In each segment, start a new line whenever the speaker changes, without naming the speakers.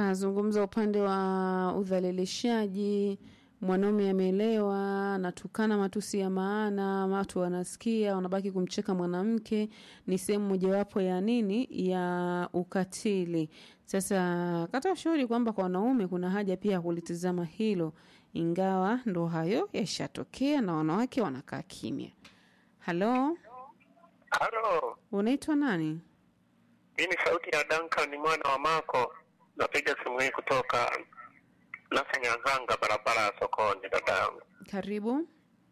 kazungumza upande wa udhalilishaji mwanaume amelewa anatukana matusi ya maana watu wanasikia wanabaki kumcheka mwanamke ni sehemu mojawapo ya nini ya ukatili sasa kata ushauri kwamba kwa wanaume kuna haja pia ya kulitizama hilo ingawa ndo hayo yashatokea na wanawake wanakaa kimya halo
Halo,
unaitwa nani
hii ni sauti ya Duncan mwana wa Mako. Napiga simu hii kutoka Nasanyang'anga, barabara ya sokoni, dada yangu.
karibu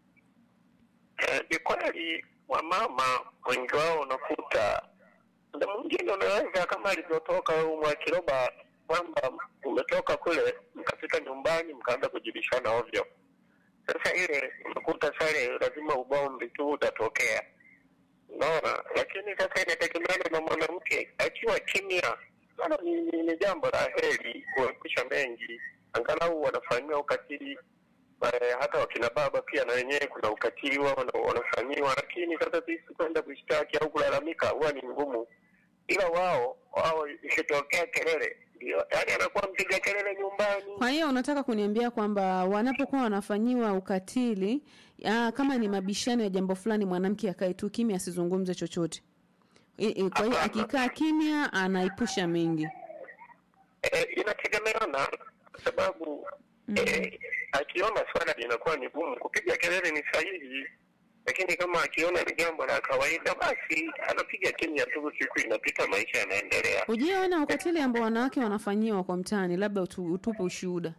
Eh, Ni kweli wamama wengi wao unakuta muda mwingine unaweza kama alivyotoka huyu Mwakiroba kwamba umetoka kule mkafika nyumbani mkaanza kujibishana ovyo. Sasa ile unakuta sare lazima ubombi tu utatokea, unaona. Lakini sasa inategemeana na mwanamke akiwa kimya, sana ni, ni, ni jambo la heri kuepusha mengi, angalau wanafanyiwa ukatili eh, hata wakina baba pia na wenyewe kuna ukatili wao wana- wanafanyiwa, lakini sasa sisi kwenda kushtaki au kulalamika huwa ni ngumu, ila wao wao ikitokea kelele ndio yani anakuwa mpiga kelele nyumbani.
Kwa hiyo unataka kuniambia kwamba wanapokuwa wanafanyiwa ukatili aa, kama ni mabishano ya jambo fulani, mwanamke akae tu kimya, asizungumze chochote. I, i, kwa hiyo
Hapana.
akikaa kimya anaipusha mengi.
Eh, inategemeana kwa sababu eh, akiona swala linakuwa ni gumu kupiga kelele ni sahihi, lakini kama akiona ni jambo la kawaida, basi anapiga kimya tu, siku inapita, maisha yanaendelea.
Ujiona ukatili ambao wanawake wanafanyiwa kwa mtaani, labda utu, utupe ushuhuda.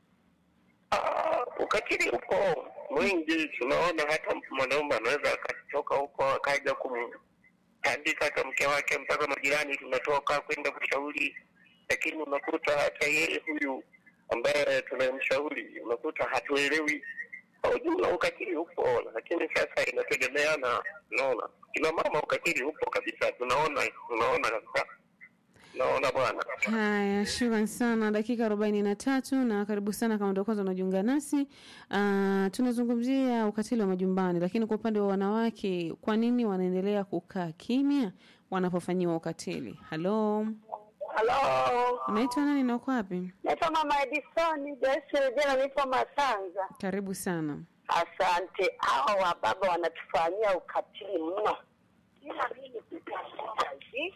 Ah, ukatili uko mwingi, tunaona hata mwanaume anaweza akatoka huko akaja kumtandika hata mke wake, mpaka majirani tunatoka kwenda kushauri, lakini unakuta hata yeye huyu ambaye tunamshauri unakuta hatuelewi. Kwa ujumla ukatili upo, lakini sasa inategemeana. Unaona, kina mama ukatili upo kabisa, tunaona tunaona kabisa, tunaona bwana.
Haya, shukran sana. Dakika arobaini na tatu na karibu sana kama ndio kwanza unajiunga nasi. Uh, tunazungumzia ukatili wa majumbani, lakini kwa upande wa wanawake, kwa nini wanaendelea kukaa kimya wanapofanyiwa ukatili? Halo,
Halo,
unaitwa nani na uko wapi?
naitwa Mama Edison Joyce Rejena, nipo Masanza.
Karibu sana.
Asante. Hawa wababa wanatufanyia ukatili mno, ila mimi kutambua hivi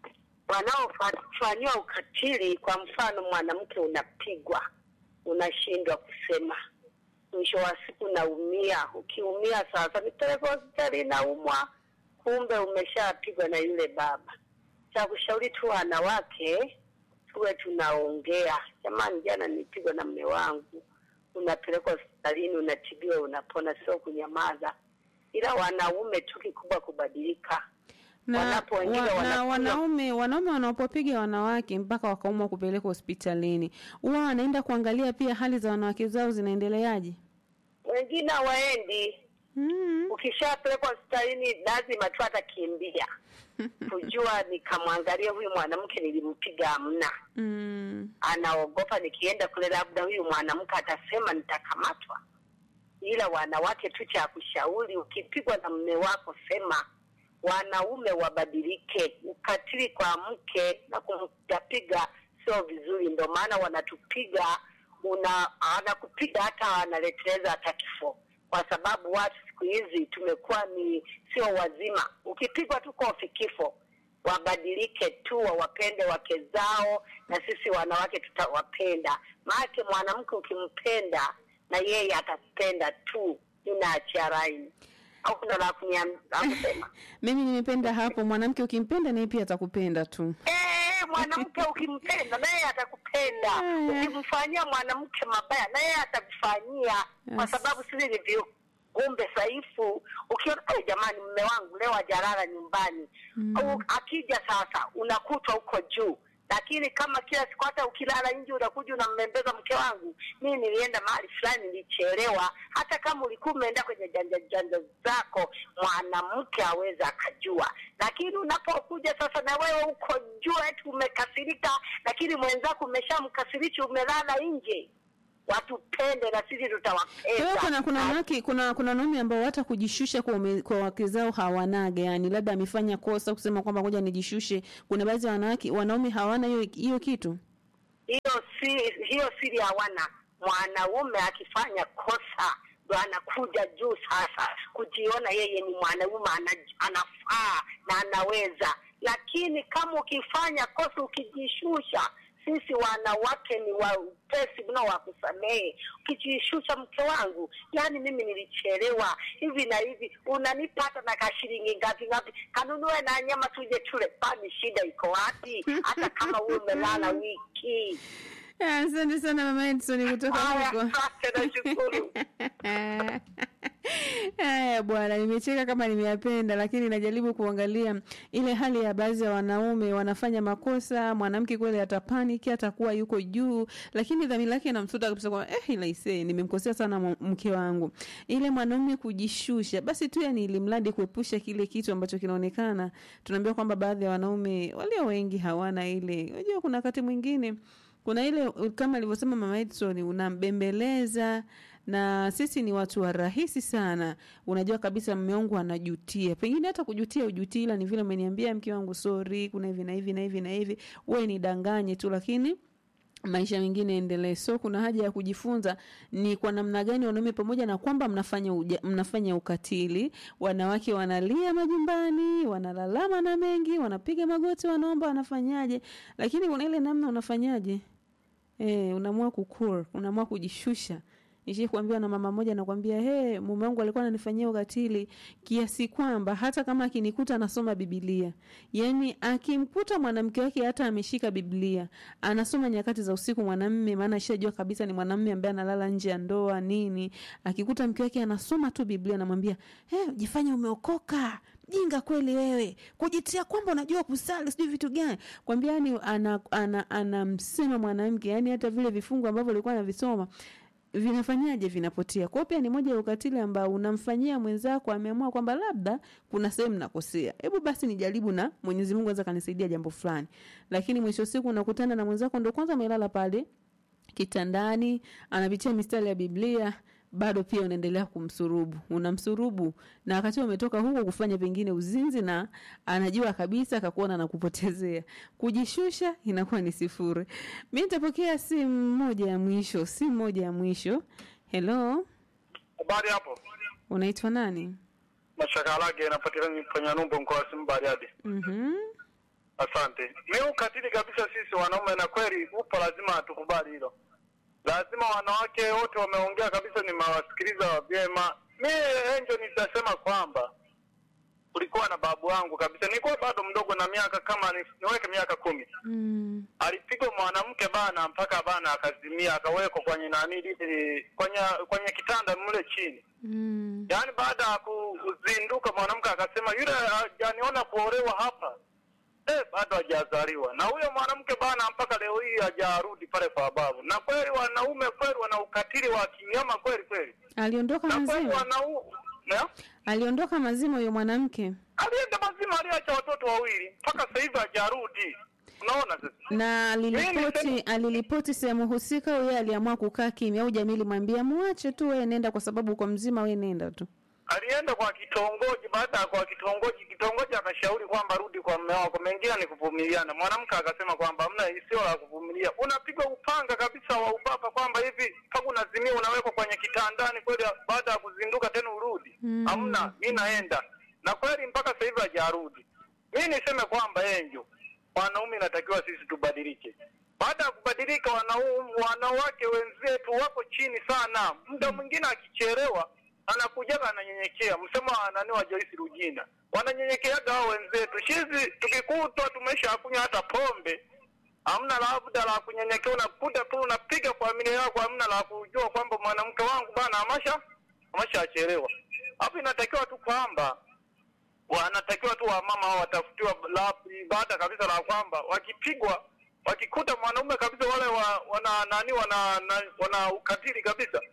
wanaofanyiwa ukatili, kwa mfano mwanamke unapigwa, unashindwa kusema, mwisho wa siku naumia. Ukiumia sasa, nipeleke hospitali, naumwa, kumbe umeshapigwa na yule baba. Cha kushauri tu wanawake tuwe tunaongea, jamani, jana nilipigwa na mme wangu, unapelekwa hospitalini, unatibiwa, unapona, sio kunyamaza. Ila wanaume tu kikubwa kubadilika.
Na,
Wanapoingia
wa, na
wanakunywa-
wanaume wanaume wanapopiga wanawake mpaka wakaumwa kupelekwa hospitalini, huwa wanaenda kuangalia pia hali za wanawake zao zinaendeleaje.
Wengine hawaendi.
Mm.
Ukishapelekwa hospitalini, lazima tu atakimbia kujua, nikamwangalia huyu mwanamke nilimpiga, amna
Mm.
anaogopa nikienda kule, labda huyu mwanamke atasema nitakamatwa. Ila wanawake tu, cha kushauri, ukipigwa na mme wako sema. Wanaume wabadilike, ukatili kwa mke na kumpigapiga sio vizuri, ndio maana wanatupiga. Una anakupiga hata analeteleza hata kifo, kwa sababu watu siku hizi tumekuwa ni sio wazima. Ukipigwa tu kofi kifo wabadilike tu, wawapende wake zao, na sisi wanawake tutawapenda. Maanake mwanamke ukimpenda na yeye atakupenda tu, inaachia raini au kuna la kuniam- la kusema?
Mimi nimependa hapo, mwanamke ukimpenda naye pia atakupenda tu.
Eh, mwanamke ukimpenda naye atakupenda.
Haya.
Ukimfanyia mwanamke mabaya naye atakufanyia, kwa
Yes.
sababu sisi ni viumbe dhaifu. Ukiona "Ai, jamani, mme wangu leo hajalala nyumbani au akija sasa unakutwa huko juu lakini kama kila siku hata ukilala nje unakuja unambembeza mke wangu, mimi nilienda mahali fulani nilichelewa. Hata kama ulikuwa umeenda kwenye janja janja zako, mwanamke aweza akajua. Lakini unapokuja sasa na wewe uko juu eti umekasirika, lakini mwenzako umeshamkasirisha, umelala nje, watupende na sisi
Kwa hiyo
tutawapenda.
kuna kuna wanawake kuna kuna wanaume ambao hata kujishusha kwa ume, kwa wake zao hawanaga, yani labda amefanya kosa kusema kwamba ngoja nijishushe. Kuna baadhi ya wanawake wanaume hawana hiyo hiyo kitu.
hiyo si hiyo siri hawana. Mwanaume akifanya kosa ndo anakuja juu sasa kujiona yeye ni mwanaume ana, anafaa na anaweza, lakini kama ukifanya kosa ukijishusha sisi wanawake ni waupesi mno wa kusamehe. Ukijishusha, mke wangu, yani mimi nilichelewa hivi na hivi, unanipata na kashilingi ngapi ngapi, kanunue na nyama tuje tule. Kwani shida iko wapi? Hata kama wewe umelala wiki.
Asante sana mama Edson kutoka
Haya,
huko.
asante, nashukuru.
Haya bwana, nimecheka kama nimeyapenda, lakini najaribu kuangalia ile hali ya baadhi ya wanaume wanafanya makosa. Mwanamke kweli atapaniki, atakuwa yuko juu, lakini dhamira yake inamsuta kabisa kwa eh, ila ise nimemkosea sana mwa- mke wangu. Ile mwanaume kujishusha, basi tu yani, ili mradi kuepusha kile kitu ambacho kinaonekana. Tunaambiwa kwamba baadhi ya wanaume walio wengi hawana ile. Unajua, kuna wakati mwingine kuna ile kama alivyosema mama Edson, unambembeleza na sisi ni watu wa rahisi sana. Unajua kabisa mume wangu anajutia, pengine hata kujutia ujutii, ila ni vile umeniambia mke wangu sorry, kuna hivi na hivi na hivi na hivi, wewe nidanganye tu, lakini maisha mengine endelee. So kuna haja ya kujifunza ni kwa namna gani wanaume, pamoja na kwamba mnafanya uja, mnafanya ukatili, wanawake wanalia majumbani, wanalalama na mengi, wanapiga magoti, wanaomba, wanafanyaje, lakini kuna ile namna unafanyaje Eh, unaamua kukua, unaamua kujishusha. Nishi kuambiwa na mama moja nakwambia, he, mume wangu alikuwa ananifanyia ukatili kiasi kwamba hata kama akinikuta anasoma Biblia, yaani akimkuta mwanamke wake hata ameshika Biblia anasoma nyakati za usiku mwanamme, maana ashajua kabisa ni mwanamme ambaye analala nje ya ndoa nini. Akikuta mke wake anasoma tu Biblia, anamwambia he, jifanye umeokoka jinga kweli wewe kujitia kwamba unajua kusali sijui vitu gani kwambia yani anamsema ana, ana, ana mwanamke yani hata vile vifungu ambavyo alikuwa anavisoma vinafanyaje vinapotea kwao pia ni moja ya ukatili ambao unamfanyia mwenzako ameamua kwamba labda kuna sehemu nakosea hebu basi nijaribu na mwenyezi mungu aweza kanisaidia jambo fulani lakini mwisho wa siku unakutana na mwenzako ndo kwanza amelala pale kitandani anapitia mistari ya biblia bado pia unaendelea kumsurubu unamsurubu na wakati huo umetoka huko kufanya pengine uzinzi na anajua kabisa akakuona na kupotezea kujishusha inakuwa ni sifuri mi nitapokea simu moja ya mwisho simu moja ya mwisho helo
Habari hapo.
unaitwa nani
Mashaka lake inapatikana kwenye Numbo mkoa wa Simiyu Bariadi.
mm-hmm.
Asante. Mi ukatili kabisa sisi wanaume, na kweli upo, lazima tukubali hilo. Lazima wanawake wote wameongea kabisa, nimewasikiliza vyema. Mi enjo nitasema kwamba kulikuwa na babu wangu kabisa, nilikuwa bado mdogo na miaka kama ni, niweke miaka kumi
mm.
alipigwa mwanamke bana mpaka bana akazimia akawekwa kwenye nani lile kwenye kwenye kitanda mle chini
mm.
yaani baada ya kuzinduka mwanamke akasema yule hajaniona kuolewa hapa eh, bado hajazaliwa na huyo mwanamke bana mpaka leo hii hajarudi pale kwa babu na kweli wanaume kweli wana ukatili wa kinyama kweli kweli
aliondoka
na kweli
mazima
wanau na
aliondoka mazima huyo mwanamke
alienda mazima aliacha watoto wawili mpaka sasa hivi hajarudi unaona sasa
na aliripoti
Mimi
aliripoti sehemu husika au yeye aliamua kukaa kimya au jamii limwambia muache tu wewe nenda kwa sababu uko mzima wewe nenda tu
alienda kwa kitongoji. Baada ya kwa kitongoji, kitongoji akashauri kwamba rudi kwa mume wako, mengine ni kuvumiliana. Mwanamke akasema kwamba mna sio la kuvumilia, unapigwa upanga kabisa wa ubaba, kwamba hivi mpaka unazimia, unawekwa kwenye kitandani kweli, baada ya kuzinduka tena urudi?
Mm.
Hamna, mi naenda na kweli mpaka sasa hivi hajarudi. Mi niseme kwamba enjo, wanaume inatakiwa sisi tubadilike. Baada ya kubadilika, wanaume wanawake wenzetu wako chini sana. Muda mwingine akichelewa anakujaga ananyenyekea, msemo wa nani wa Joyce Rujina, wananyenyekeaga hao wenzetu. Shizi tukikutwa tumesha kunywa hata pombe, hamna labda la kunyenyekea, unakuta tu unapiga kwa familia yako, hamna la kujua kwamba mwanamke wangu bana amasha amasha achelewa. Hapo inatakiwa tu kwamba wanatakiwa tu wamama hao watafutiwa la baada kabisa la kwamba wakipigwa wakikuta mwanaume kabisa wale wa, wana nani wana, na, wana ukatili kabisa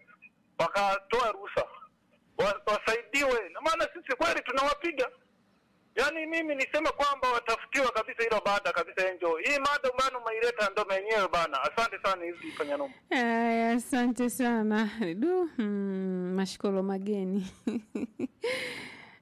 wakatoa ruhusa wa, wasaidiwe na maana sisi kweli tunawapiga yaani mimi niseme kwamba watafutiwa kabisa hilo baada kabisa enjo hii mada bana umeileta ndo menyewe bana asante sana hizi fanya noma
Aya, asante sana du hmm, mashikolo mageni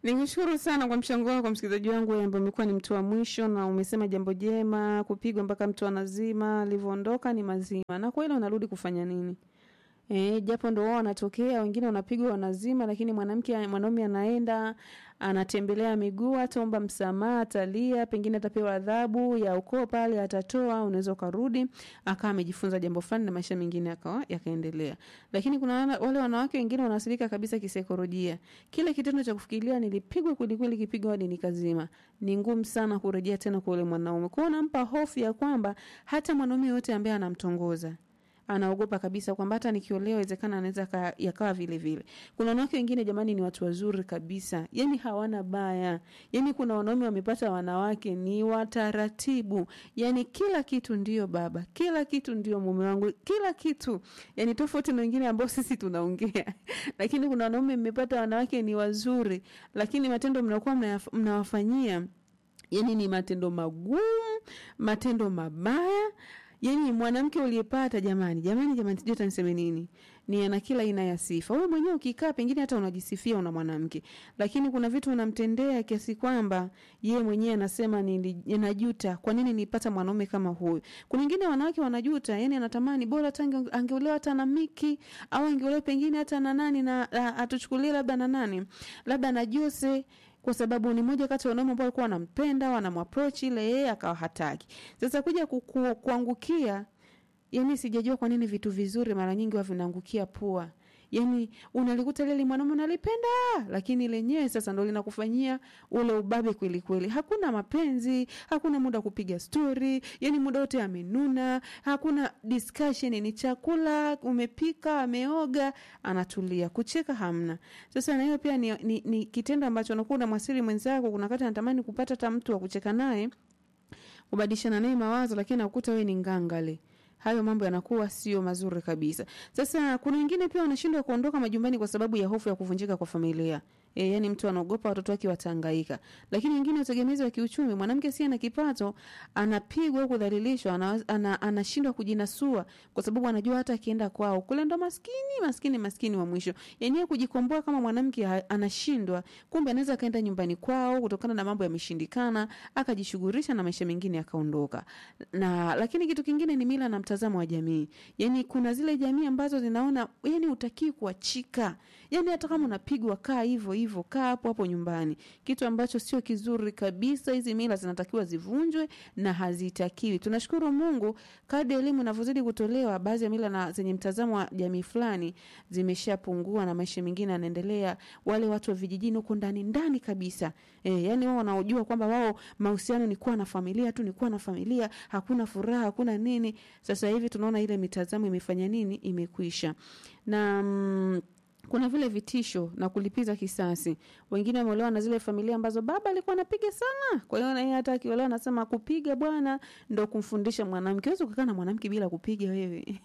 Nikushukuru sana kwa mchango wako msikilizaji wangu wewe ambaye umekuwa ni mtu wa mwisho na umesema jambo jema, kupigwa mpaka mtu anazima, alivyoondoka ni mazima. Na kweli unarudi kufanya nini? Eh, japo ndo wao wanatokea, wengine wanapigwa wanazima, lakini mwanamke mwanaume anaenda anatembelea miguu, ataomba msamaha, atalia, pengine atapewa adhabu ya ukoo pale, atatoa, unaweza ukarudi akawa amejifunza jambo fulani na maisha mengine yakawa yakaendelea. Lakini kuna wana- wale wanawake wengine wanaathirika kabisa kisaikolojia. Kile kitendo cha kufikiria nilipigwa kweli kweli, kipigwa hadi nikazima, ni ngumu sana kurejea tena kwa yule mwanaume. Kwa hiyo nampa hofu ya kwamba hata mwanaume yote ambaye anamtongoza anaogopa kabisa kwamba hata nikiolewa inawezekana anaweza ka- yakawa vile vile. Kuna wanawake wengine jamani, ni watu wazuri kabisa, yani hawana baya. Yani kuna wanaume wamepata wanawake ni wataratibu, yani kila kitu ndio baba, kila kitu ndio mume wangu, kila kitu, yani tofauti na wengine ambao sisi tunaongea lakini kuna wanaume mmepata wanawake ni wazuri, lakini matendo mnakuwa mnayaf- mnawafanyia yani ni matendo magumu, matendo mabaya. Yani mwanamke uliyepata, jamani, jamani, jamani, sijui hata niseme nini, ni ana kila aina ya sifa. Wewe mwenyewe ukikaa, pengine hata unajisifia una mwanamke, lakini kuna vitu unamtendea kiasi kwamba yeye mwenyewe anasema nili- najuta, kwa nini nipata mwanaume kama huyu. Kuna wengine wanawake wanajuta, yani anatamani bora hata ange- angeolewa hata na Miki au angeolewa pengine hata na nani na a- atuchukulie labda na nani, labda na Jose kwa sababu ni moja kati ya wanaume ambao walikuwa wanampenda wanamapproach ile yeye akawa hataki. Sasa kuja kuku, kuangukia, yani sijajua kwa nini vitu vizuri mara nyingi huwa vinaangukia pua. Yani unalikuta lile mwanaume unalipenda, lakini lenyewe sasa ndo linakufanyia ule ubabe kweli kweli. Hakuna mapenzi, hakuna muda wa kupiga story, yani muda wote amenuna, hakuna discussion, ni chakula umepika, ameoga, anatulia, kucheka hamna. Sasa na hiyo pia ni, ni, ni kitendo ambacho unakuwa unamwasiri mwenzako, kuna wakati anatamani kupata hata mtu wa kucheka naye, kubadilishana naye mawazo, lakini nakuta wewe ni ngangale hayo mambo yanakuwa sio mazuri kabisa. Sasa kuna wengine pia wanashindwa kuondoka majumbani kwa sababu ya hofu ya kuvunjika kwa familia. E, yani mtu anaogopa watoto wake watahangaika. Lakini wengine utegemezi wa kiuchumi, mwanamke si ana kipato, anapigwa au kudhalilishwa, ana, ana, anashindwa kujinasua kwa sababu anajua hata akienda kwao kule ndo maskini maskini maskini wa mwisho. Yenyewe kujikomboa kama mwanamke ha- anashindwa, kumbe anaweza akaenda nyumbani kwao kutokana na mambo yameshindikana, akajishughulisha na maisha mengine akaondoka. Na lakini kitu kingine ni mila na mtazamo wa jamii. Yaani kuna zile jamii ambazo zinaona yani utakii kuachika. Yaani hata kama unapigwa kaa hivyo hivyo, kaa hapo hapo nyumbani. Kitu ambacho sio kizuri kabisa. Hizi mila zinatakiwa zivunjwe na hazitakiwi. Tunashukuru Mungu kadri elimu inavyozidi kutolewa, baadhi ya mila na zenye mtazamo wa jamii fulani zimeshapungua na maisha mengine yanaendelea. Wale watu wa vijijini huko ndani ndani kabisa. E, yani wao wanaojua kwamba wao mahusiano ni kuwa na familia tu, ni kuwa na familia, hakuna furaha, hakuna nini. Sasa hivi tunaona ile mitazamo imefanya nini? Imekwisha. Na mm, kuna vile vitisho na kulipiza kisasi. Wengine wameolewa na zile familia ambazo baba alikuwa anapiga sana, kwa hiyo na yeye hata akiolewa anasema kupiga bwana ndo kumfundisha mwanamke. Huwezi kukaa na mwanamke bila kupiga wewe.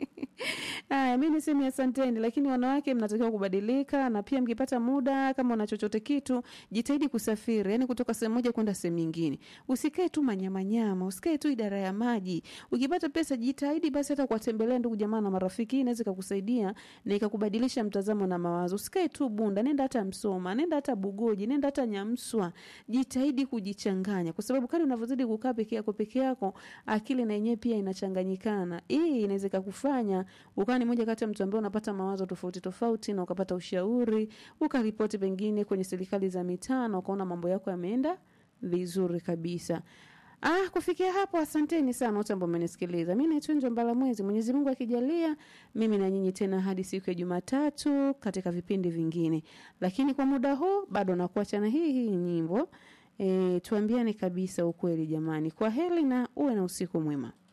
Haya, mi niseme asanteni, lakini wanawake mnatakiwa kubadilika, na pia mkipata muda, kama una chochote kitu, jitahidi kusafiri, yani kutoka sehemu moja kwenda sehemu nyingine. Usikae tu manyamanyama, usikae tu idara ya maji. Ukipata pesa, jitahidi basi hata kuwatembelea ndugu jamaa na marafiki. Hii inaweza ikakusaidia na ikakubadilisha mtazamo na mawazo. Usikae tu Bunda, nenda hata Msoma, nenda hata Bugoji, nenda hata Nyamswa. Jitahidi kujichanganya, kwa sababu kadri unavyozidi kukaa peke yako peke yako, akili na yenyewe pia inachanganyikana. Hii inaweza ikakufanya ukawa ni moja kati ya mtu ambaye unapata mawazo tofauti tofauti, na ukapata ushauri, ukaripoti pengine kwenye serikali za mitaa, na ukaona mambo yako yameenda vizuri kabisa. Ah, kufikia hapo asanteni sana wote ambao mmenisikiliza. Mimi naitwa Njombala Mwezi. Mwenyezi Mungu akijalia, mimi na nyinyi tena hadi siku ya Jumatatu katika vipindi vingine. Lakini kwa muda huu bado nakuacha na hii hii nyimbo. E, tuambiane kabisa ukweli jamani. Kwa heri na uwe na usiku mwema.